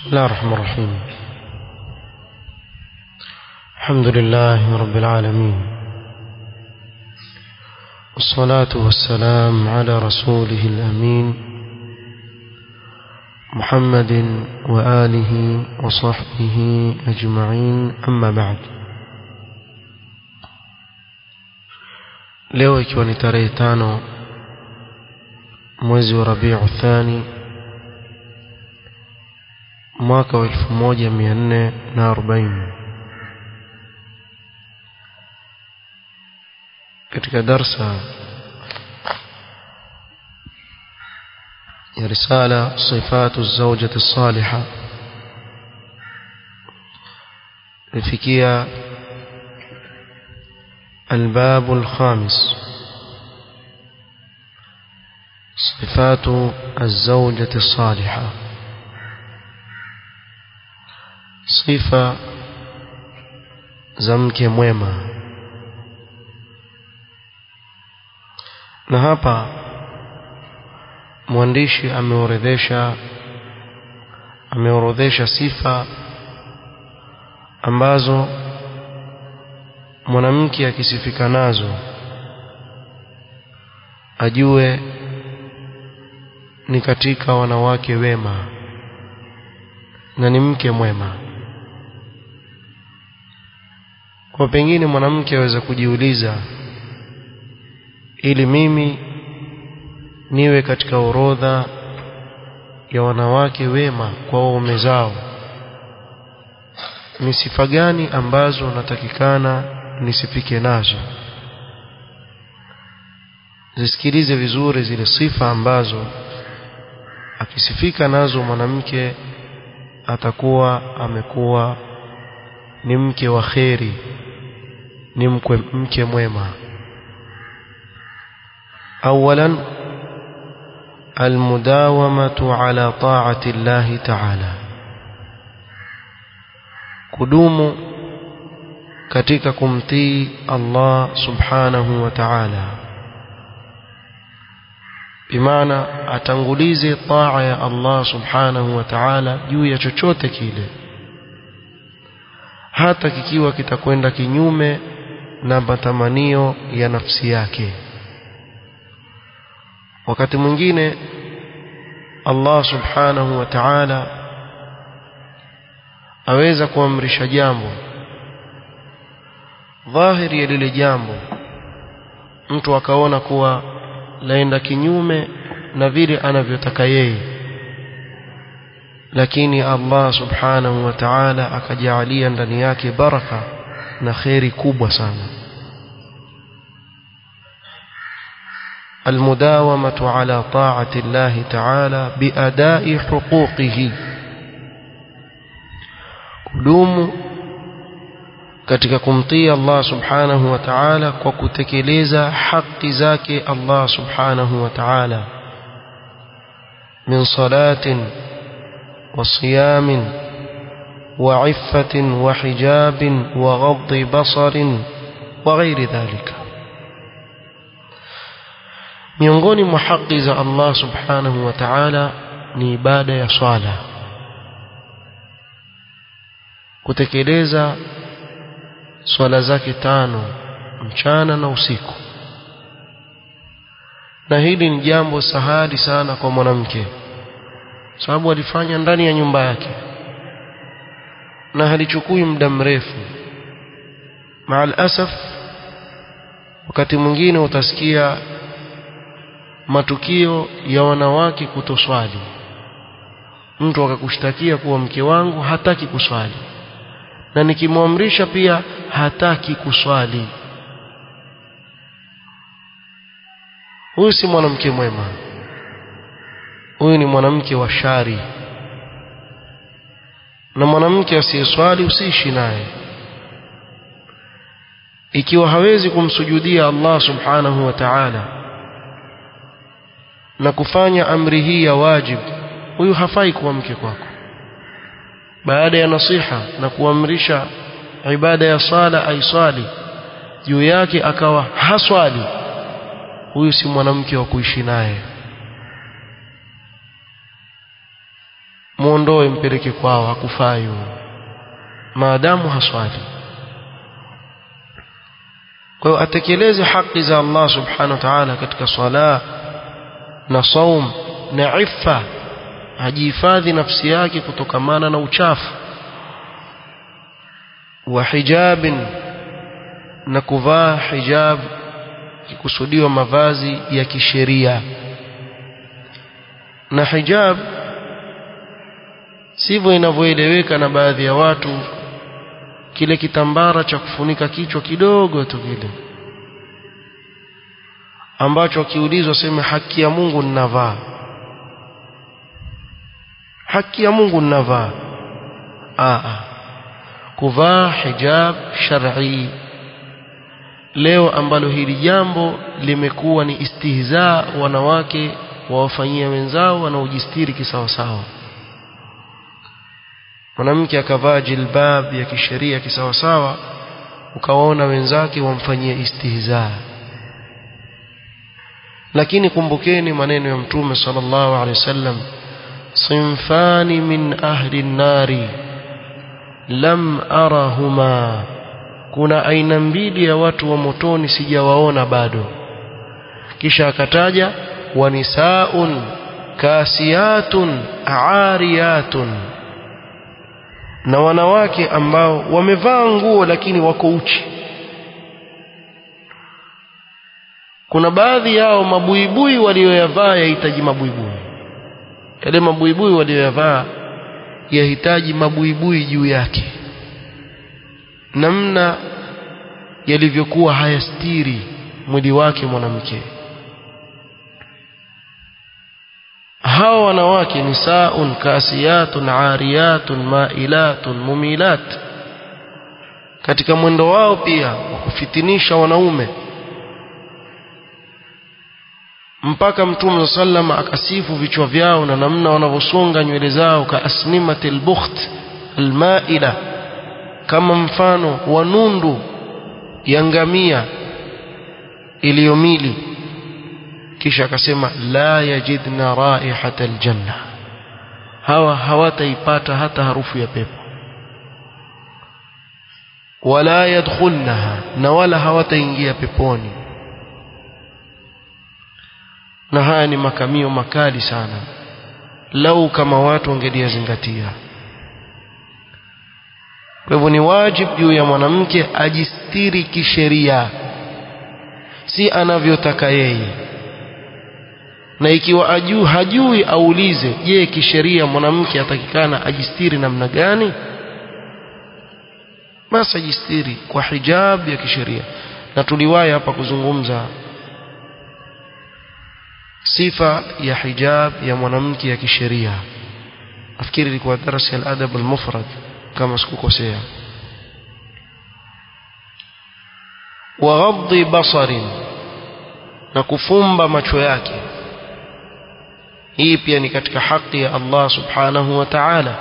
بسم الله الرحمن الرحيم الحمد لله رب العالمين والصلاة والسلام على رسوله الأمين محمد وآله وصحبه أجمعين أما بعد leo ikiwa ni tarehe tano mwezi wa rabiu thani mwaka wa elfu moja mia nne na arobaini katika darsa ya risala sifatu zaujati saliha lifikia الباب الخامس صفات الزوجة الصالحة صفة زمك mwema na hapa mwandishi ameorodhesha ameorodhesha sifa ambazo mwanamke akisifika nazo ajue ni katika wanawake wema na ni mke mwema kwa pengine mwanamke aweza kujiuliza ili mimi niwe katika orodha ya wanawake wema kwa waume zao ni sifa gani ambazo natakikana nisifike nazo zisikilize vizuri zile sifa ambazo akisifika nazo mwanamke atakuwa amekuwa ni mke wa kheri ni mkwe, mke mwema اولا المداومه على طاعه الله تعالى kudumu katika kumtii Allah subhanahu wa ta'ala bimaana atangulize taa ya Allah subhanahu wa ta'ala juu ya chochote kile hata kikiwa kitakwenda kinyume na matamanio ya nafsi yake wakati mwingine Allah subhanahu wa ta'ala aweza kuamrisha jambo dhahiri ya lile jambo mtu akaona kuwa laenda kinyume na vile anavyotaka yeye lakini Allah subhanahu wa ta'ala akajalia ndani yake baraka na kheri kubwa sana المداومة على طاعة الله تعالى بأداء حقوقه kudumu katika kumtii Allah subhanahu wa ta'ala kwa kutekeleza haki zake Allah subhanahu wa ta'ala min salatin wa siyamin wa iffatin wa hijabin wa ghaddi basarin wa ghairi dhalika miongoni mwa haki za Allah subhanahu wa ta'ala ni ibada ya swala kutekeleza swala zake tano mchana na usiku na hili ni jambo sahali sana kwa mwanamke sababu alifanya ndani ya nyumba yake na halichukui muda mrefu maal asaf wakati mwingine utasikia matukio ya wanawake kutoswali mtu akakushtakia kuwa mke wangu hataki kuswali na nikimwamrisha pia hataki kuswali huyu si mwanamke mwema huyu ni mwanamke wa shari na mwanamke asiyeswali usiishi naye ikiwa hawezi kumsujudia Allah subhanahu wa ta'ala na kufanya amri hii ya wajib huyu hafai kuwa mke kwako baada ya nasiha na kuamrisha ibada ya sala aiswali juu yake akawa haswali huyu si mwanamke wa kuishi naye muondoe mpeleke kwao hakufai maadamu haswali kwa hiyo atekeleze haki za Allah subhanahu wa ta'ala katika swala na saum na iffa ajihifadhi nafsi yake kutokamana na uchafu wa hijabin na kuvaa hijab kikusudiwa mavazi ya kisheria na hijab sivyo inavyoeleweka na baadhi ya watu kile kitambara cha kufunika kichwa kidogo tu kile ambacho akiulizwa sema haki ya Mungu ninavaa haki ya Mungu ninavaa a kuvaa hijab shar'i leo ambalo hili jambo limekuwa ni istihzaa wanawake wawafanyia wenzao wanaojistiri kisawasawa mwanamke akavaa jilbab ya kisheria kisawasawa ukawaona wenzake wamfanyia istihzaa lakini kumbukeni maneno ya mtume sallallahu alaihi wasallam sinfani min ahli nari lam arahuma kuna aina mbili ya watu wa motoni sijawaona bado kisha akataja wanisaun kasiyatun aariyatun na wanawake ambao wamevaa nguo lakini wako uchi kuna baadhi yao mabuibui walioyavaa yahitaji mabuibui yale mabuibui walioyavaa yahitaji mabuibui juu yake namna yalivyokuwa hayastiri mwili wake mwanamke hawa wanawake nisaun kasiyatun ariyatun mailatun mumilat katika mwendo wao pia wa kufitinisha wanaume mpaka mtume sallam akasifu vichwa vyao na namna wanavyosonga nywele zao ka asnimatil bukht almaila kama mfano wa nundu ya ngamia iliyomili kisha akasema la yajidna raihata aljanna hawa hawataipata hata harufu ya pepo wala yadkhulnaha na wala hawataingia peponi na haya ni makamio makali sana lau kama watu wangeliyazingatia kwa hivyo ni wajibu juu ya mwanamke ajistiri kisheria si anavyotaka yeye na ikiwa ajuu hajui aulize je kisheria mwanamke atakikana ajistiri namna gani basi ajistiri kwa hijab ya kisheria na tuliwahi hapa kuzungumza sifa ya hijab ya mwanamke ya kisheria nafikiri ilikuwa darasa ya adab al-mufrad kama sikukosea wa ghaddi basarin na kufumba macho yake hii pia ni katika haki ya Allah subhanahu wa ta'ala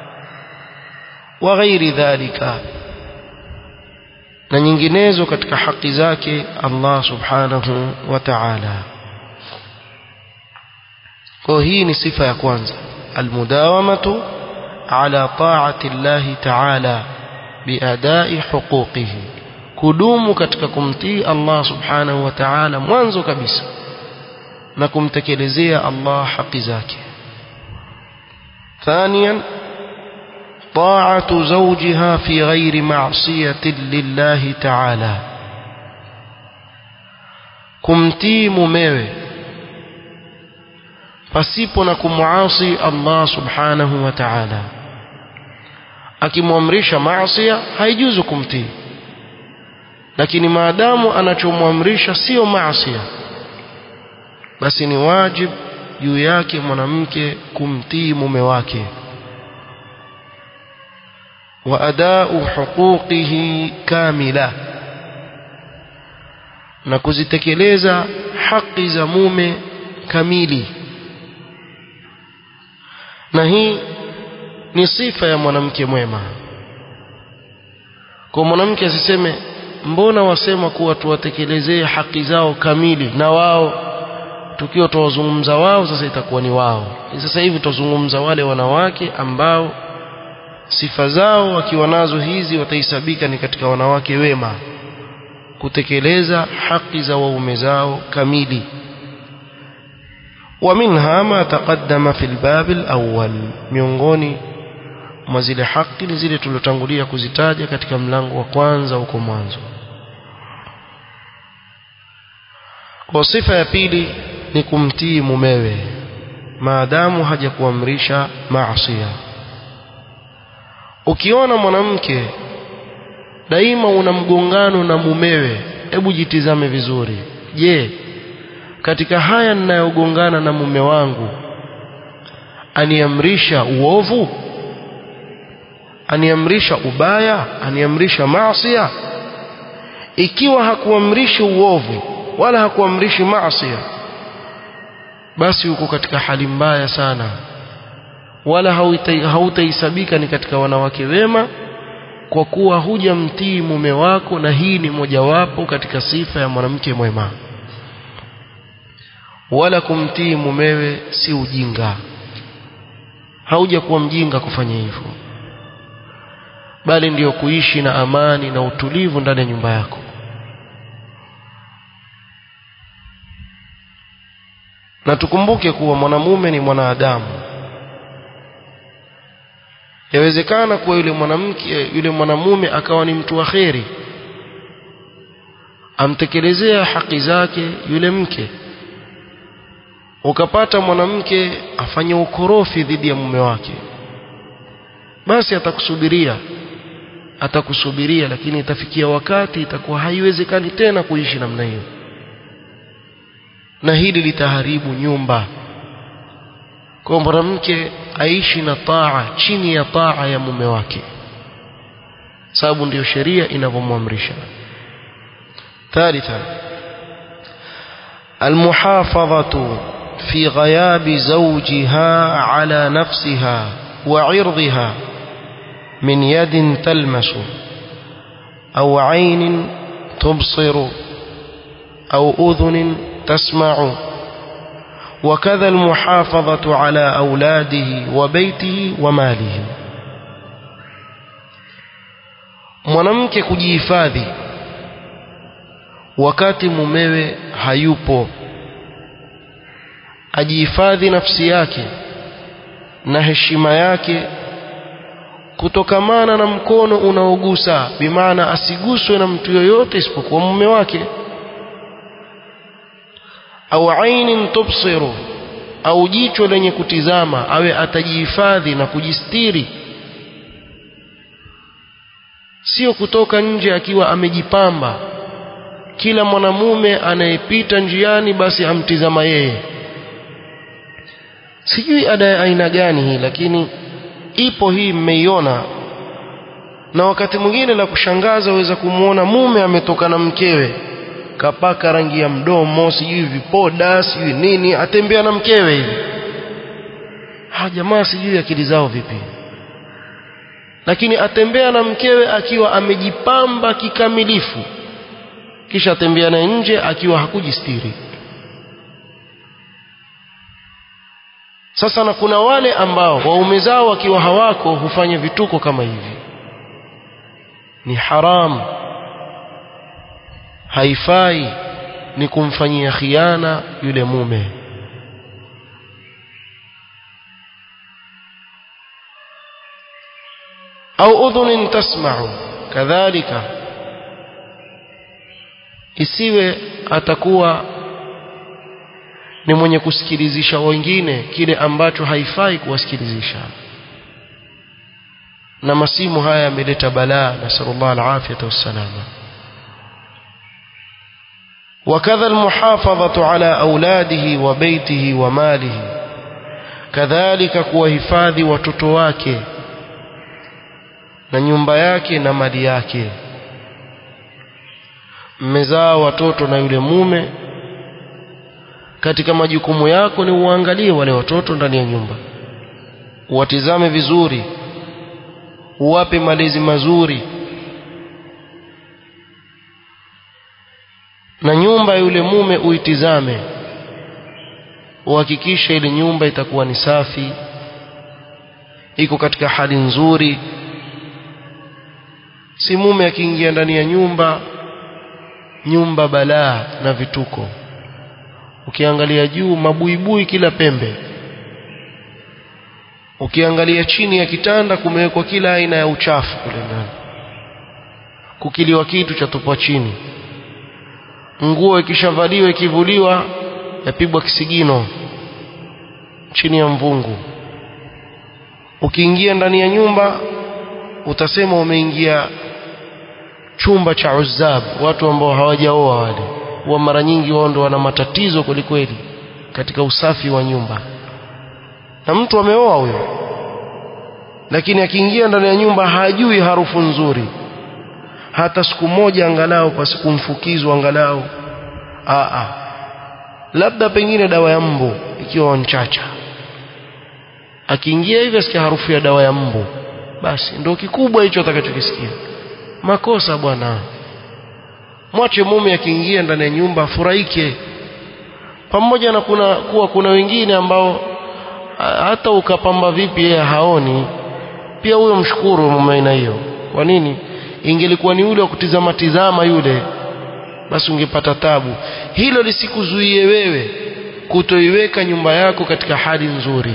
wa ghairi dhalika na nyinginezo katika haki zake Allah subhanahu wa ta'ala kwa hii ni sifa ya kwanza almudawamatu ala ta'ati Allah ta'ala biadai huquqihi kudumu katika kumtii Allah subhanahu wa ta'ala mwanzo kabisa na kumtekelezea Allah haki zake ثانيا طاعة زوجها في غير معصية لله تعالى kumtii mumewe pasipo na kumuasi Allah subhanahu wa ta'ala akimwamrisha maasi haijuzu kumtii lakini maadamu anachomwamrisha sio maasi basi ni wajib juu yake mwanamke kumtii mume wake wa adau huquqihi kamila na kuzitekeleza haki za mume kamili na hii ni sifa ya mwanamke mwema kwa mwanamke asiseme mbona wasema kuwa tuwatekelezee haki zao kamili na wao tukiwa tuwazungumza wao sasa itakuwa ni wao sasa hivi tuzungumza wale wanawake ambao sifa zao wakiwa nazo hizi watahesabika ni katika wanawake wema kutekeleza haki za waume zao kamili ومنها ما تقدم في الباب الأول miongoni mwa zile haki ni zile tulotangulia kuzitaja katika mlango wa kwanza huko mwanzo kwa sifa ya pili ni kumtii mumewe maadamu hajakuamrisha maasiya ukiona mwanamke daima una mgongano na mumewe hebu jitizame vizuri je katika haya ninayogongana na mume wangu aniamrisha uovu aniamrisha ubaya aniamrisha maasiya ikiwa hakuamrishi uovu wala hakuamrishi maasiya basi uko katika hali mbaya sana wala hautahesabika ni katika wanawake wema kwa kuwa hujamtii mume wako na hii ni mojawapo katika sifa ya mwanamke mwema wala kumtii mumewe si ujinga hauja kuwa mjinga kufanya hivyo bali ndiyo kuishi na amani na utulivu ndani ya nyumba yako na tukumbuke kuwa mwanamume ni mwanadamu yawezekana kuwa yule mwanamke yule mwanamume akawa ni mtu wa kheri amtekelezea haki zake yule mke ukapata mwanamke afanye ukorofi dhidi ya mume wake basi atakusubiria atakusubiria lakini itafikia wakati itakuwa haiwezekani tena kuishi namna hiyo na hili litaharibu nyumba kwa mwanamke aishi na taa chini ya taa ya mume wake sababu ndiyo sheria inavyomwamrisha ثالثا المحافظة في غياب زوجها على نفسها وعرضها من يد تلمس أو عين تبصر أو أذن تسمع وكذا المحافظة على أولاده وبيته وماله mwanamke kujihifadhi wakati mumewe hayupo ajihifadhi nafsi yake na heshima yake kutokamana na mkono unaogusa bimaana asiguswe na mtu yoyote isipokuwa mume wake au ainin tubsiru au jicho lenye kutizama awe atajihifadhi na kujistiri sio kutoka nje akiwa amejipamba kila mwanamume anayepita njiani basi amtizama yeye sijui ada ya aina gani hii lakini ipo hii mmeiona na wakati mwingine la kushangaza waweza kumwona mume ametoka na mkewe kapaka rangi ya mdomo sijui vipoda sijui nini atembea na mkewe hivi ha jamaa sijui akili zao vipi lakini atembea na mkewe akiwa amejipamba kikamilifu kisha atembea naye nje akiwa hakujistiri sasa na kuna wale ambao waume zao wakiwa hawako hufanya vituko kama hivi ni haramu haifai ni kumfanyia khiana yule mume au udhunin tasma'u kadhalika isiwe atakuwa ni mwenye kusikilizisha wengine kile ambacho haifai kuwasikilizisha na masimu haya yameleta balaa nasallallahu alafiyata wassalama وكذا المحافظة على أولاده وبيته وماله كذلك kuwahifadhi watoto wake na nyumba yake na mali yake mmezaa watoto na yule mume katika majukumu yako ni uangalie wale watoto ndani ya nyumba uwatizame vizuri uwape malezi mazuri na nyumba ya yule mume uitizame uhakikishe ile nyumba itakuwa ni safi iko katika hali nzuri si mume akiingia ndani ya nyumba nyumba balaa na vituko ukiangalia juu mabuibui kila pembe ukiangalia chini ya kitanda kumewekwa kila aina ya uchafu kule ndani kukiliwa kitu cha tupwa chini nguo ikishavaliwa ikivuliwa yapigwa kisigino chini ya mvungu ukiingia ndani ya nyumba utasema umeingia chumba cha uzab watu ambao hawajaoa wale huwa mara nyingi wao ndo wana matatizo kwelikweli katika usafi wa nyumba na mtu ameoa huyo lakini akiingia ndani ya nyumba hajui harufu nzuri hata siku moja angalau kwa siku mfukizwa angalau aa labda pengine dawa ya mbu ikiwa wanchacha akiingia hivi asikia harufu ya dawa ya mbu basi ndio kikubwa hicho atakachokisikia makosa bwana mwache mume akiingia ndani ya nyumba afurahike pamoja na kuna kuwa kuna wengine ambao hata ukapamba vipi yeye haoni pia huyo mshukuru mume aina hiyo kwa nini ingelikuwa ni yule wa kutizama tizama yule basi ungepata tabu hilo lisikuzuie wewe kutoiweka nyumba yako katika hali nzuri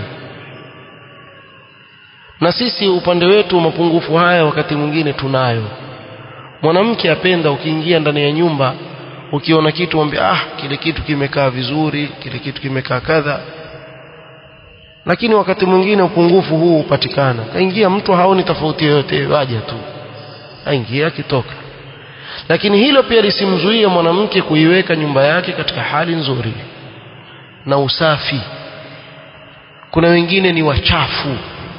na sisi upande wetu mapungufu haya wakati mwingine tunayo mwanamke apenda ukiingia ndani ya nyumba ukiona kitu mwambie ah kile kitu kimekaa vizuri kile kitu kimekaa kadha lakini wakati mwingine upungufu huu hupatikana kaingia mtu haoni tofauti yoyote waja tu aingia akitoka lakini hilo pia lisimzuie mwanamke kuiweka nyumba yake katika hali nzuri na usafi kuna wengine ni wachafu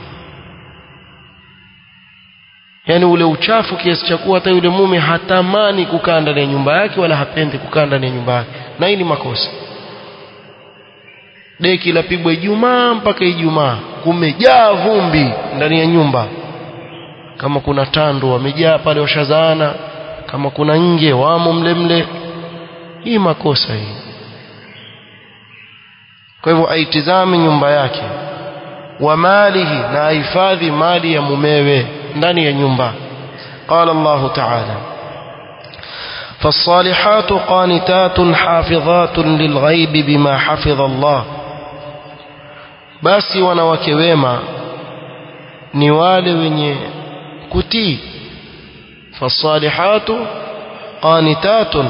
yaani ule uchafu kiasi cha kuwa hata yule mume hatamani kukaa ndani ya nyumba yake wala hapendi kukaa ndani ya nyumba yake na hii ni makosa deki lapigwa Ijumaa mpaka Ijumaa kumejaa vumbi ndani ya nyumba kama kuna tando wamejaa pale washazaana kama kuna nge wamo mle mle hii makosa hii kwa hivyo aitizame nyumba yake wa malihi na ahifadhi mali ya mumewe ndani ya nyumba قال الله تعالى فالصالحات قانتات حافظات للغيب بما حفظ الله basi wanawake wema ni wale wenye kutii fasalihatu qanitatun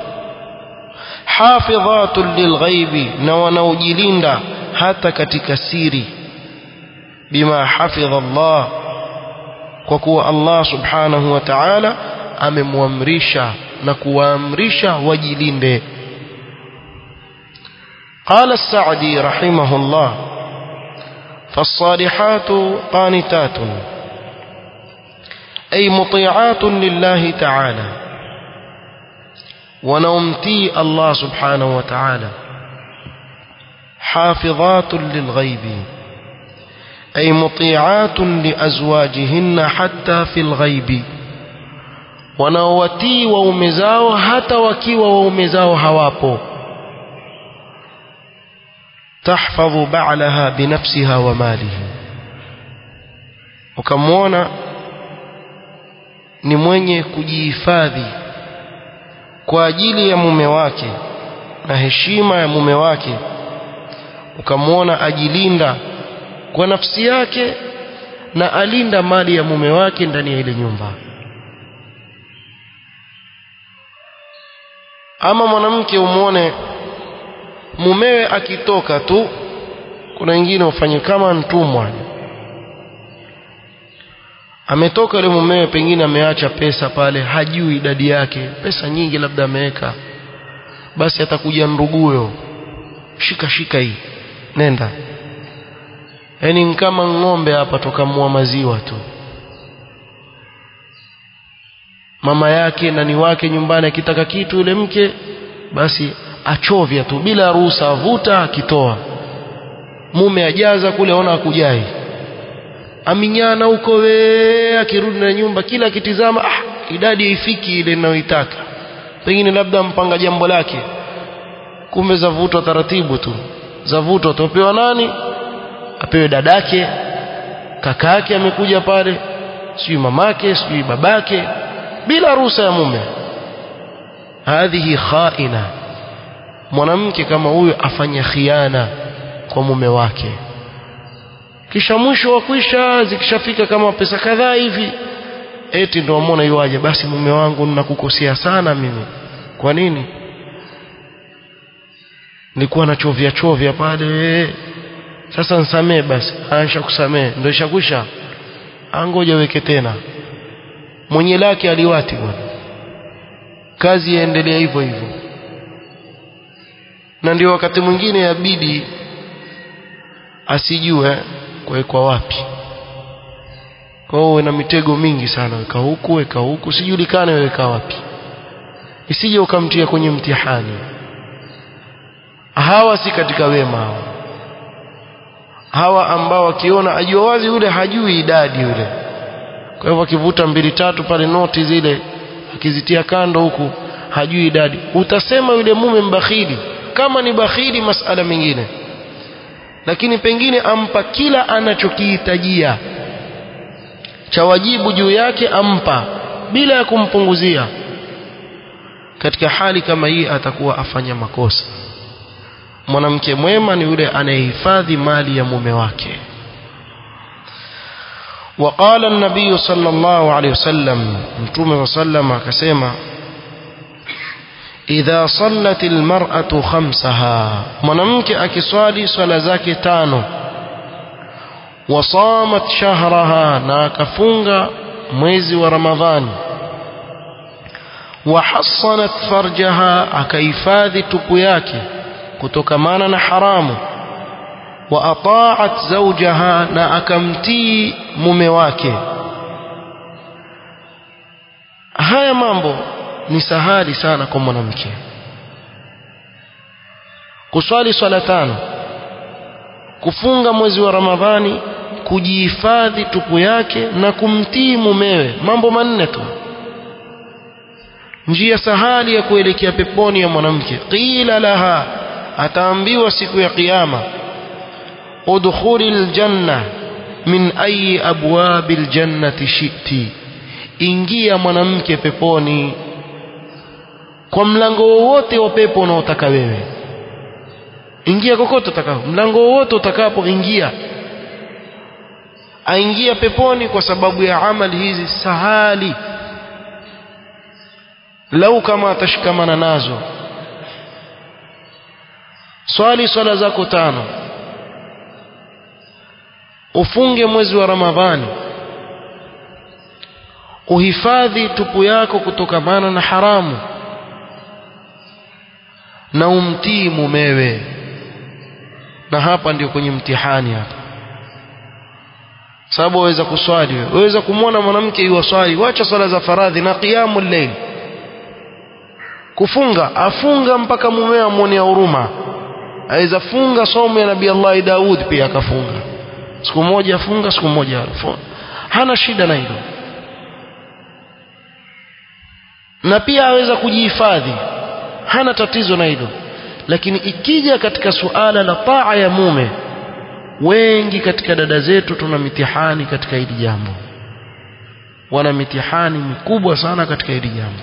hafidhatun lilghaibi na wanaojilinda hata katika siri bima hafidha Allah kwa kuwa Allah subhanahu wa ta'ala amemwamrisha na kuwaamrisha wajilinde قال السعدي رحمه الله فالصالحات قانتات أي مطيعات لله تعالى ونومتي الله سبحانه وتعالى حافظات للغيب أي مطيعات لأزواجهن حتى في الغيب wanaowatii waume zao hata wakiwa waume zao hawapo tahfadhu ba'laha binafsiha wa malihi ukamwona ni mwenye kujihifadhi kwa ajili ya mume wake na heshima ya mume wake ukamwona ajilinda kwa nafsi yake na alinda mali ya mume wake ndani ya ile nyumba ama mwanamke umwone mumewe akitoka tu kuna wengine ufanye kama mtumwa ametoka yule mumewe pengine ameacha pesa pale hajui idadi yake pesa nyingi labda ameweka basi atakuja nduguyo shika shika hii nenda yaani kama ng'ombe hapa tokamua maziwa tu mama yake nani wake nyumbani akitaka kitu yule mke basi achovya tu bila ruhusa avuta akitoa mume ajaza kule ona akujai aminyana huko we akirudi na nyumba kila akitizama ah, idadi haifiki ile ninayoitaka pengine labda mpanga jambo lake kumbe zavutwa taratibu tu zavutwa atapewa nani apewe dadake kakake amekuja pale sijui mamake sijui babake bila ruhusa ya mume hadhihi khaina mwanamke kama huyo afanya khiana kwa mume wake kisha mwisho wa kwisha zikishafika kama pesa kadhaa hivi eti ndo amona yuaje basi mume wangu ninakukosea sana mimi kwa nini nilikuwa nachovya chovya pale sasa nsamee basi aisha kusamee ndio ishakwisha angoja weke tena mwenye lake aliwati bwana kazi yaendelea hivyo hivyo na ndio wakati mwingine yabidi asijue kuwekwa wapi kwa hiyo na mitego mingi sana weka huku weka huku sijulikane weka wapi isije ukamtia kwenye mtihani hawa si katika wema hawa hawa ambao wakiona ajua wazi yule hajui idadi yule kwa hivyo akivuta mbili tatu pale noti zile akizitia kando huku hajui idadi utasema yule mume mbakhili kama ni bakhili masala mengine lakini pengine ampa kila anachokihitajia cha wajibu juu yake ampa bila ya kumpunguzia katika hali kama hii atakuwa afanya makosa mwanamke mwema ni yule anayehifadhi mali ya mume wake وقال النبي صلى الله عليه وسلم متوم وسلم akasema idha sallat almar'atu khamsaha mwanamke akiswali swala zake tano wasamat shahraha na akafunga mwezi wa ramadhani wahassanat farjaha akahifadhi tupu yake kutokamana na haramu wa ata'at zawjaha na akamtii mume wake haya mambo ni sahali sana kwa mwanamke kuswali swala tano kufunga mwezi wa ramadhani kujihifadhi tupu yake na kumtii mumewe mambo manne tu njia sahali ya kuelekea peponi ya mwanamke qila laha ataambiwa siku ya kiyama udkhuli aljanna min ayi abwabi aljannati shiti ingia mwanamke peponi kwa mlango wowote wa pepo unaotaka wewe ingia kokote utakapo mlango wowote utakapo ingia aingia peponi kwa sababu ya amali hizi sahali lau kama atashikamana nazo swali swala zako tano ufunge mwezi wa ramadhani uhifadhi tupu yako kutokamana na haramu na umtii mumewe na hapa ndio kwenye mtihani hapa sababu waweza kuswali wewe waweza kumwona mwanamke yuwaswali wacha swala za faradhi na qiyamul layl kufunga afunga mpaka mumewe amwonea huruma aweza funga somo ya nabii Allah Daud pia akafunga siku moja afunga siku moja afunga hana shida na hilo na pia aweza kujihifadhi hana tatizo na hilo lakini ikija katika suala la taa ya mume wengi katika dada zetu tuna mitihani katika hili jambo wana mitihani mikubwa sana katika hili jambo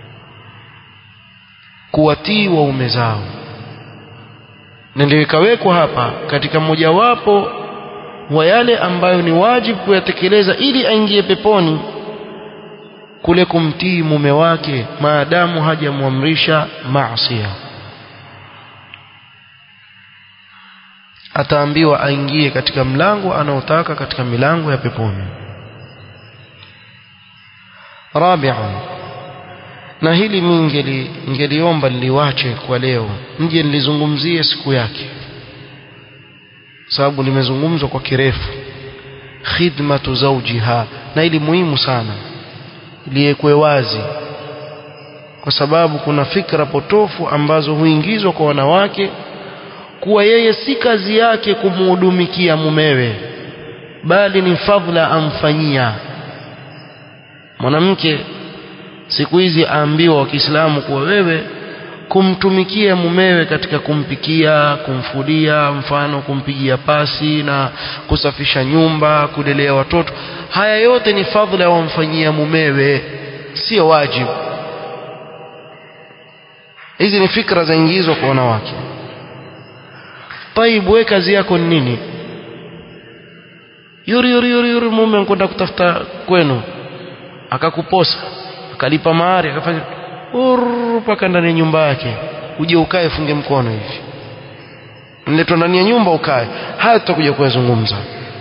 kuwatii waume zao na ndio ikawekwa hapa katika mojawapo wa yale ambayo ni wajibu kuyatekeleza ili aingie peponi kule kumtii mume wake maadamu hajamwamrisha maasiya ataambiwa aingie katika mlango anaotaka katika milango ya peponi rabi'an na hili mimi ngeliomba niliwache kwa leo nje nilizungumzie siku yake sababu limezungumzwa kwa kirefu khidmatu zawjiha na ili muhimu sana liwekwe wazi kwa sababu kuna fikra potofu ambazo huingizwa kwa wanawake kuwa yeye si kazi yake kumhudumikia mumewe bali ni fadhila amfanyia mwanamke siku hizi aambiwa wa Kiislamu kuwa wewe kumtumikia mumewe katika kumpikia kumfulia mfano kumpigia pasi na kusafisha nyumba kulelea watoto haya yote ni fadhila wamfanyia mumewe sio wajibu hizi ni fikra zaingizwa kwa wanawake طيب wewe kazi yako ni nini yuri yuri yuri yuri mume anakwenda kutafuta kwenu akakuposa akalipa mahari akafanya mpaka ndani ya nyumba yake uje ukae funge mkono hivi niletwa ndani ya nyumba ukae hayo tutakuja kuyazungumza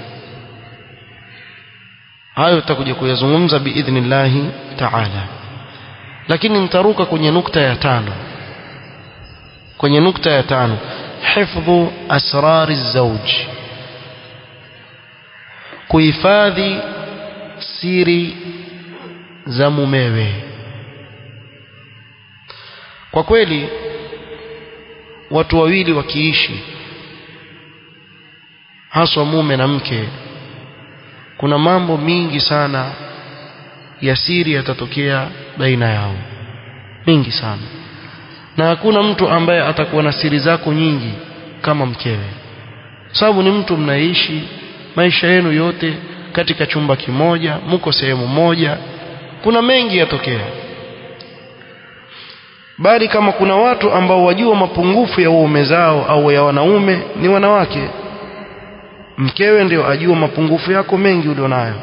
hayo tutakuja kuyazungumza biidhnillahi taala lakini nitaruka kwenye nukta ya tano kwenye nukta ya tano hifdhu asrari zauj kuhifadhi siri za mumewe kwa kweli watu wawili wakiishi haswa mume na mke kuna mambo mingi sana ya siri yatatokea baina yao mingi sana na hakuna mtu ambaye atakuwa na siri zako nyingi kama mkewe sababu ni mtu mnaishi maisha yenu yote katika chumba kimoja mko sehemu moja kuna mengi yatokea bali kama kuna watu ambao wajua mapungufu ya waume zao au ya wanaume ni wanawake mkewe ndio ajua mapungufu yako mengi ulionayo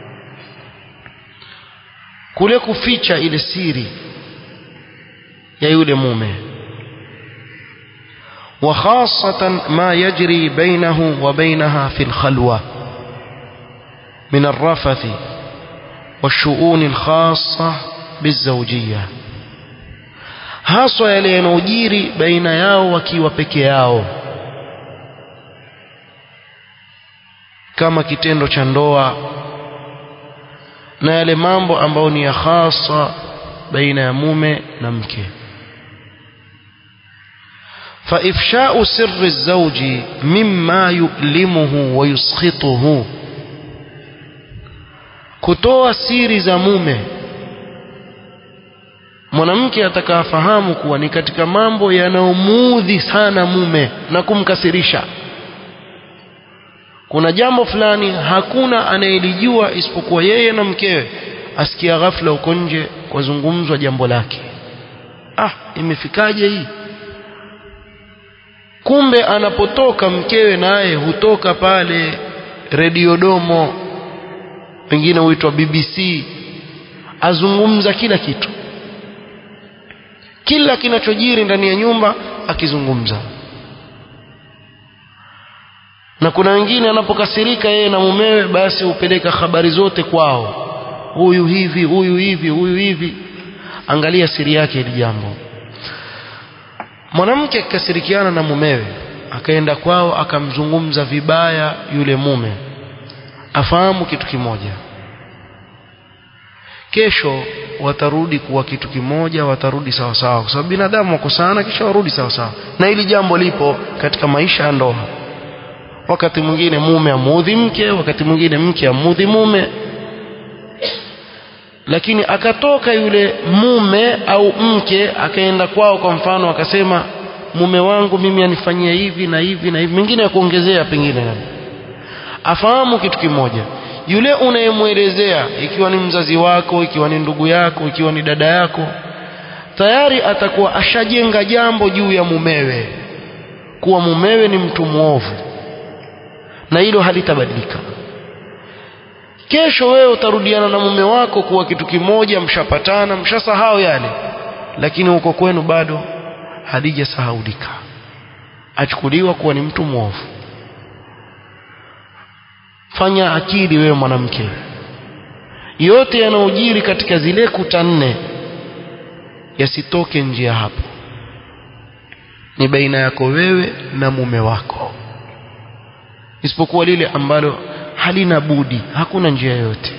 kule kuficha ile siri ya yule mume وخاصة ما يجري بينه وبينها في الخلوة من الرفث والشؤون الخاصة بالزوجية haswa yale yanayojiri baina yao wakiwa peke yao kama kitendo cha ndoa na yale mambo ambayo ni ya hasa baina ya mume na mke فإفشاء سر الزوج مما يؤلمه ويسخطه kutoa siri za mume mwanamke atakafahamu kuwa ni katika mambo yanayomuudhi sana mume na kumkasirisha kuna jambo fulani hakuna anayelijua isipokuwa yeye na mkewe asikia ghafla uko nje kwazungumzwa jambo lake ah imefikaje hii kumbe anapotoka mkewe naye hutoka pale redio domo pengine huitwa BBC azungumza kila kitu kila kinachojiri ndani ya nyumba akizungumza na kuna wengine anapokasirika yeye na mumewe basi hupeleka habari zote kwao huyu hivi huyu hivi huyu hivi angalia siri yake hili jambo mwanamke akikasirikiana na mumewe akaenda kwao akamzungumza vibaya yule mume afahamu kitu kimoja kesho watarudi kuwa kitu kimoja watarudi sawa sawa kwa sababu binadamu wako sana kisha warudi sawa sawa na hili jambo lipo katika maisha ya ndoa wakati mwingine mume amuudhi mke wakati mwingine mke amuudhi mume lakini akatoka yule mume au mke akaenda kwao kwa mfano akasema mume wangu mimi anifanyia hivi na hivi na hivi mengine ya kuongezea pengine afahamu kitu kimoja yule unayemwelezea ikiwa ni mzazi wako ikiwa ni ndugu yako ikiwa ni dada yako tayari atakuwa ashajenga jambo juu ya mumewe kuwa mumewe ni mtu mwovu na hilo halitabadilika kesho wewe utarudiana na mume wako kuwa kitu kimoja mshapatana mshasahau yale lakini huko kwenu bado halijasahaulika achukuliwa kuwa ni mtu mwovu fanya akili wewe mwanamke yote yanayojiri katika zile kuta nne yasitoke nje ya hapo ni baina yako wewe na mume wako isipokuwa lile ambalo halina budi hakuna njia yoyote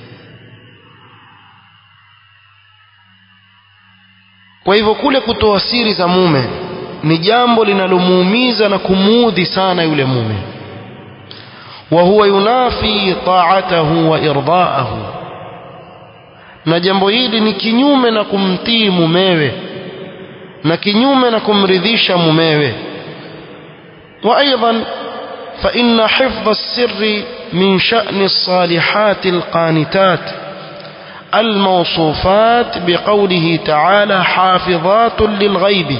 kwa hivyo kule kutoa siri za mume ni jambo linalomuumiza na kumuudhi sana yule mume wa huwa yunafi ta'atahu wa irdaahu na jambo hili ni kinyume na kumtii mumewe na kinyume na kumridhisha mumewe wa aidan fa inna hifdha as-sirri min sha'ni as-salihati al-qanitat الموصوفات بقوله تعالى حافظات للغيب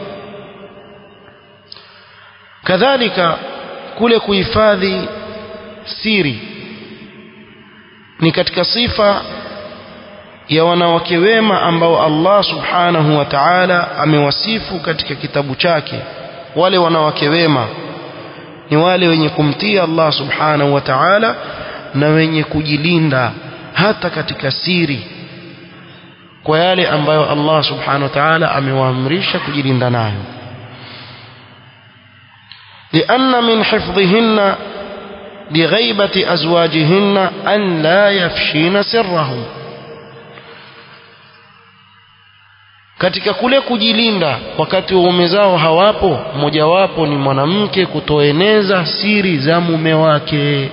كذلك kule kuhifadhi siri ni katika sifa ya wanawake wema ambao Allah subhanahu wa ta'ala amewasifu katika kitabu chake wale wanawake wema ni wale wenye kumtii Allah subhanahu wa ta'ala na wenye kujilinda hata katika siri kwa yale ambayo Allah subhanahu wa ta'ala amewaamrisha kujilinda nayo لأن من حفظهن لغيبة أزواجهن أن لا يفشين سرهم katika kule kujilinda wakati waume zao hawapo mojawapo ni mwanamke kutoeneza siri za mume wake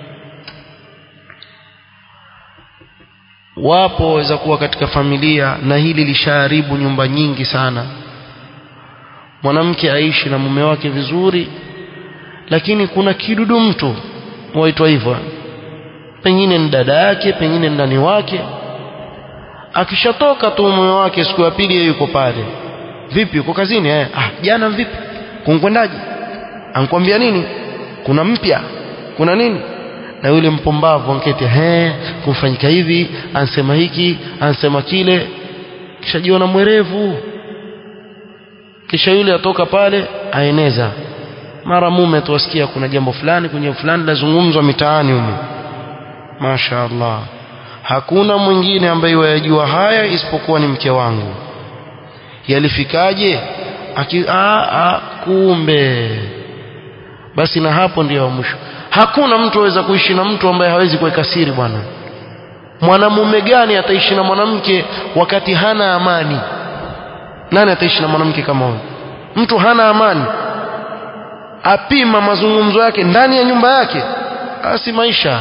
wapo waweza kuwa katika familia na hili lishaharibu nyumba nyingi sana mwanamke aishi na mume wake vizuri lakini kuna kidudu mtu waitwa hivyo pengine ni dada yake pengine ni ndani wake akishatoka tu mume wake siku ya pili yeye yuko pale vipi uko kazini eh ah jana vipi kunkwendaje ankwambia nini kuna mpya kuna nini na yule mpumbavu anketi he kumfanyika hivi ansema hiki ansema kile kisha jiona mwerevu kisha yule atoka pale aeneza mara mume tuwasikia kuna jambo fulani kwenye fulani lazungumzwa mitaani humo Masha Allah hakuna mwingine ambaye wayajua haya isipokuwa ni mke wangu yalifikaje Aki, a, a, kumbe basi na hapo ndio mwisho hakuna mtu aweza kuishi na mtu ambaye hawezi kuweka siri bwana mwanamume gani ataishi na mwanamke wakati hana amani nani ataishi na mwanamke kama huyo mtu hana amani apima mazungumzo yake ndani ya nyumba yake asi maisha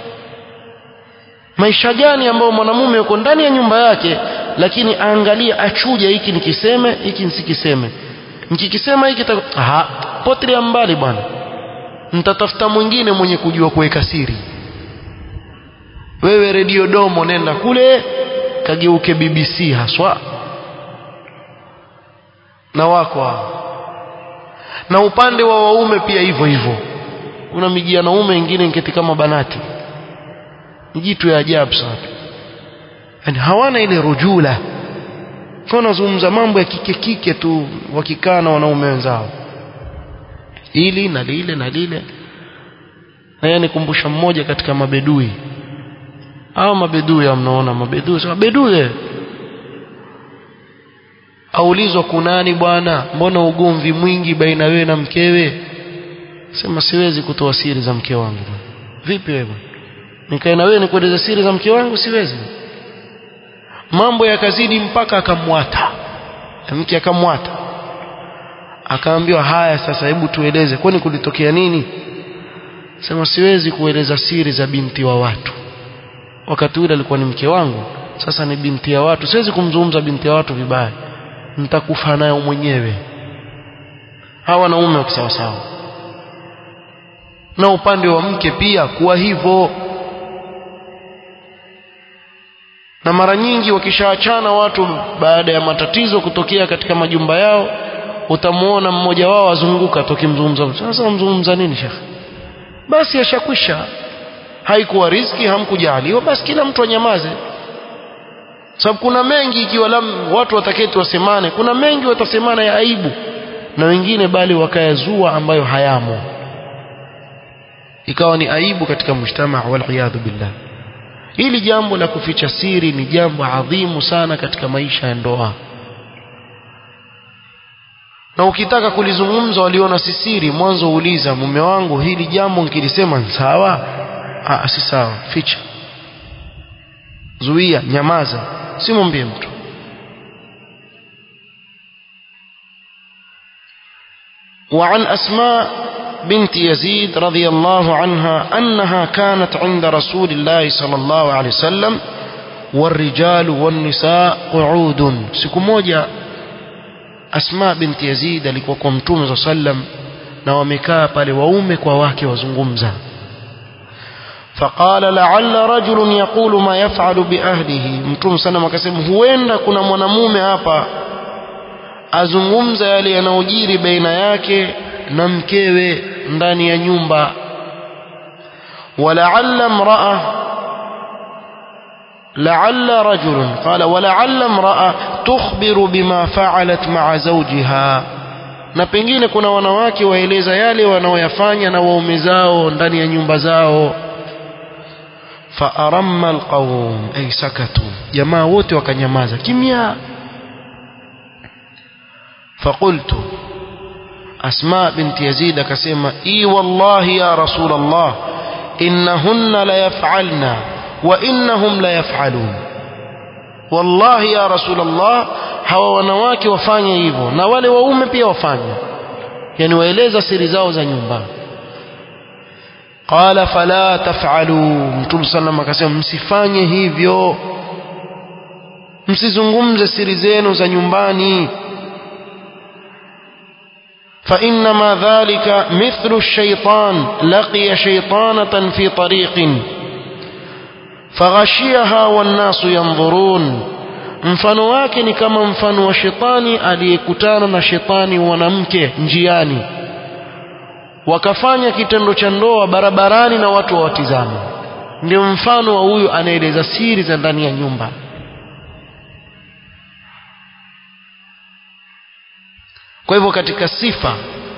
maisha gani ambayo mwanamume yuko ndani ya nyumba yake lakini aangalie achuja hiki nikiseme hiki nisikiseme nikikisema hiki aha potelea mbali bwana nitatafuta mwingine mwenye kujua kuweka siri wewe redio domo nenda kule kageuke BBC haswa na wako hao na upande wa waume pia hivyo hivyo kuna miji ya naume wengine ngeti kama banati jitu ya ajabu sana yani hawana ile rujula kwa nazungumza mambo ya kike kike tu wakikaa na wanaume wenzao hili na lile na lile na yeye nikumbusha mmoja katika mabedui au mabedui mnaona mabedui sema bedui aulizwa kunani bwana mbona ugomvi mwingi baina wewe na mkewe sema siwezi kutoa siri za mke wangu vipi wewe nikae na wewe nikueleza siri za mke wangu siwezi mambo yakazidi mpaka akamwata mke akamwata akaambiwa haya sasa hebu tueleze kwani kulitokea nini sema siwezi kueleza siri za binti wa watu wakati ule alikuwa ni mke wangu sasa ni binti ya watu siwezi kumzungumza binti ya watu vibaya nitakufa nayo mwenyewe hawa wanaume wa sawa sawa na upande wa mke pia kuwa hivyo na mara nyingi wakishaachana watu baada ya matatizo kutokea katika majumba yao utamuona mmoja wao azunguka tokimzungumza sasa mzungumza nini shekhe basi yashakwisha haikuwa riziki hamkujaliwa basi kila mtu anyamaze sababu kuna mengi ikiwa lam, watu wataketi wasemane kuna mengi watasemana ya aibu na wengine bali wakayazua ambayo hayamo ikawa ni aibu katika mujtama waliyadhu billah hili jambo la kuficha siri ni jambo adhimu sana katika maisha ya ndoa na ukitaka kulizungumza waliona si siri mwanzo uliza mume wangu hili jambo nikilisema sawa ah si sawa ficha zuia nyamaza simwambie mtu وعن أسماء بنت يزيد رضي الله عنها أنها كانت عند رسول الله صلى الله عليه وسلم والرجال والنساء قعود siku moja Asma binti Yazid alikuwa kwa Mtume صلى sallam na wamekaa pale waume kwa wake wazungumza فقال لعل رجل يقول ما يفعل بأهله Mtume sana akasema huenda kuna mwanamume hapa azungumza yale yanayojiri baina yake na mkewe ndani ya nyumba ولعل امرأة لعل رجل قال ولعل امرأة تخبر بما فعلت مع زوجها na pengine kuna wanawake waeleza yale wanaoyafanya na waume zao ndani ya nyumba zao faaramma alqawm ay sakatu jamaa wote wakanyamaza kimya فقلت أسماء بنت يزيد كسيما إي والله يا رسول الله إنهن ليفعلن وإنهم ليفعلون والله يا رسول الله hawa wanawake wafanye hivyo na wale waume pia wafanye yani waeleza siri zao za nyumba qala fala taf'alu mtume sallam akasema msifanye hivyo msizungumze siri zenu za nyumbani فإنما ذلك مثل الشيطان لقي شيطانة في طريق فغشيها والناس ينظرون mfano wake ni kama mfano wa shetani aliyekutana na shetani mwanamke njiani wakafanya kitendo cha ndoa barabarani na watu wawatizama ndio mfano wa huyu anaeleza siri za ndani ya nyumba kwa hivyo katika sifa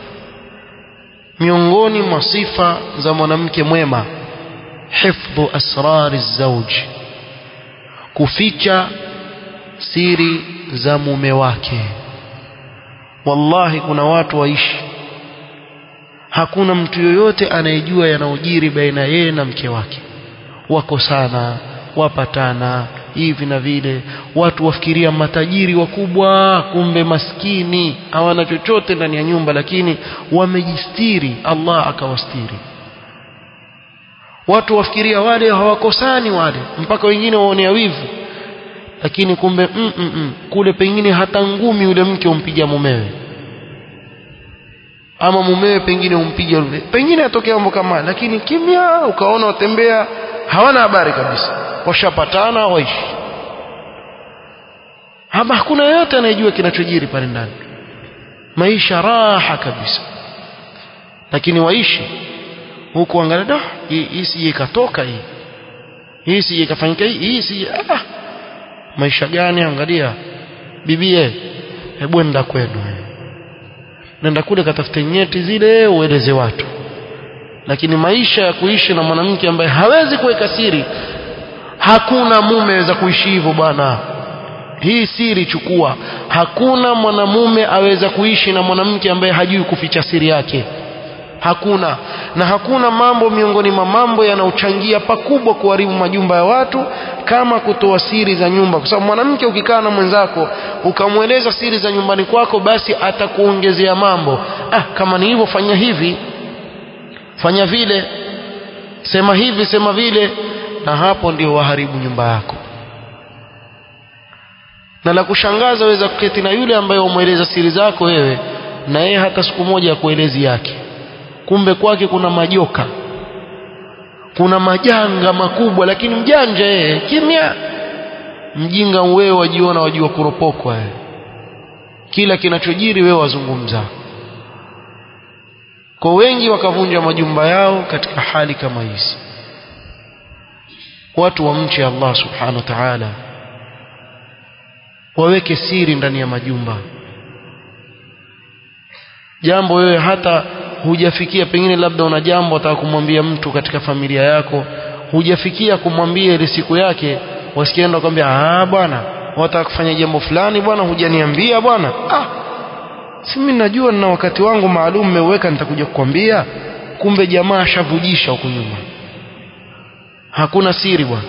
miongoni mwa sifa za mwanamke mwema hifdhu asrari zauj kuficha siri za mume wake wallahi kuna watu waishi hakuna mtu yoyote anayejua yanayojiri baina yeye na mke wake wako sana wapatana hivi na vile watu wafikiria matajiri wakubwa kumbe maskini hawana chochote ndani ya nyumba lakini wamejistiri Allah akawastiri watu wafikiria wale hawakosani wale mpaka wengine waonea wivu lakini kumbe mm, mm, mm, kule pengine hata ngumi yule mke umpiga mumewe ama mumewe pengine umpiga yule pengine atokea mambo kama lakini kimya ukaona watembea hawana habari kabisa washapatana waishi hapa hakuna yote anayejua kinachojiri pale ndani maisha raha kabisa lakini waishi huku angalia da hii sije ikatoka hii hii sije ikafanyika hii hii sije ah maisha gani angalia bibie hebu nenda kwenu nenda kule katafute nyeti zile ueleze watu lakini maisha ya kuishi na mwanamke ambaye hawezi kuweka siri hakuna mume aweza kuishi hivyo bwana hii siri chukua hakuna mwanamume aweza kuishi na mwanamke ambaye hajui kuficha siri yake hakuna na hakuna mambo miongoni mwa mambo yanayochangia pakubwa kuharibu majumba ya watu kama kutoa siri za nyumba kwa sababu mwanamke ukikaa na mwenzako ukamweleza siri za nyumbani kwako basi atakuongezea mambo ah kama ni hivyo fanya hivi fanya vile sema hivi sema vile na hapo ndio waharibu nyumba yako na la kushangaza waweza kuketi na yule ambaye umweleza siri zako wewe na yeye hata siku moja kuelezi yake kumbe kwake kuna majoka kuna majanga makubwa lakini mjanja yeye kimya mjinga wewe wajiona wajua kuropokwa wewe kila kinachojiri wewe wazungumza kwa wengi wakavunja majumba yao katika hali kama hizi watu wamche Allah subhanahu wa ta'ala waweke siri ndani ya majumba jambo wewe hata hujafikia pengine labda una jambo unataka kumwambia mtu katika familia yako hujafikia kumwambia ile siku yake wasikienda kwambia ah bwana wataka kufanya jambo fulani bwana hujaniambia bwana ah si mimi najua nina wakati wangu maalum mmeweka nitakuja kukwambia kumbe jamaa ashavujisha huko nyuma hakuna siri bwana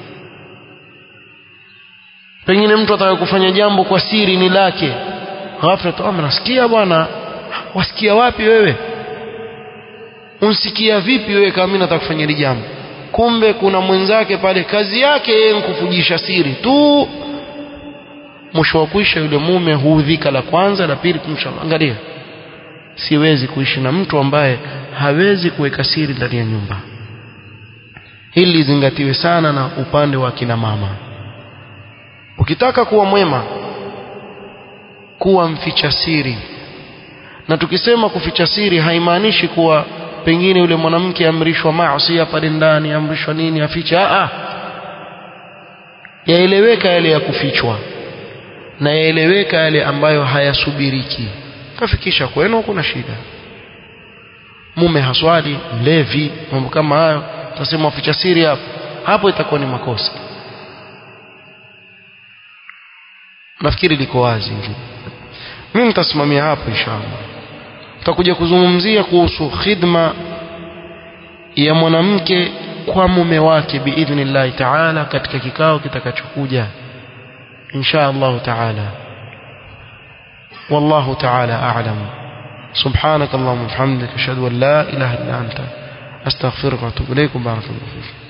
pengine mtu ataka kufanya jambo kwa siri ni lake ghafla tu nasikia bwana wasikia wapi wewe unsikia vipi wewe kama mimi nataka kufanya hili jambo kumbe kuna mwenzake pale kazi yake yeye kufujisha siri tu mwisho wa kuisha yule mume huudhika la kwanza la pili kumshangalia siwezi kuishi na mtu ambaye hawezi kuweka siri ndani ya nyumba hili lizingatiwe sana na upande wa kina mama ukitaka kuwa mwema kuwa mficha siri na tukisema kuficha siri haimaanishi kuwa pengine yule mwanamke amrishwa maasi pale ndani amrishwa nini afiche a a yaeleweka yale ya kufichwa na yaeleweka yale ambayo hayasubiriki kafikisha kwenu kuna shida mume haswali mlevi mambo kama hayo tasema waficha siri hapo hapo itakuwa ni makosa nafikiri liko wazi hili mimi nitasimamia hapo inshallah tutakuja kuzungumzia kuhusu khidma ya mwanamke kwa mume wake biidhnillahi taala katika kikao kitakachokuja insha Allah taala والله تعالى أعلم سبحانك اللهم وبحمدك أشهد أن لا إله إلا أنت أستغفرك وأتوب إليك بارك الله فيك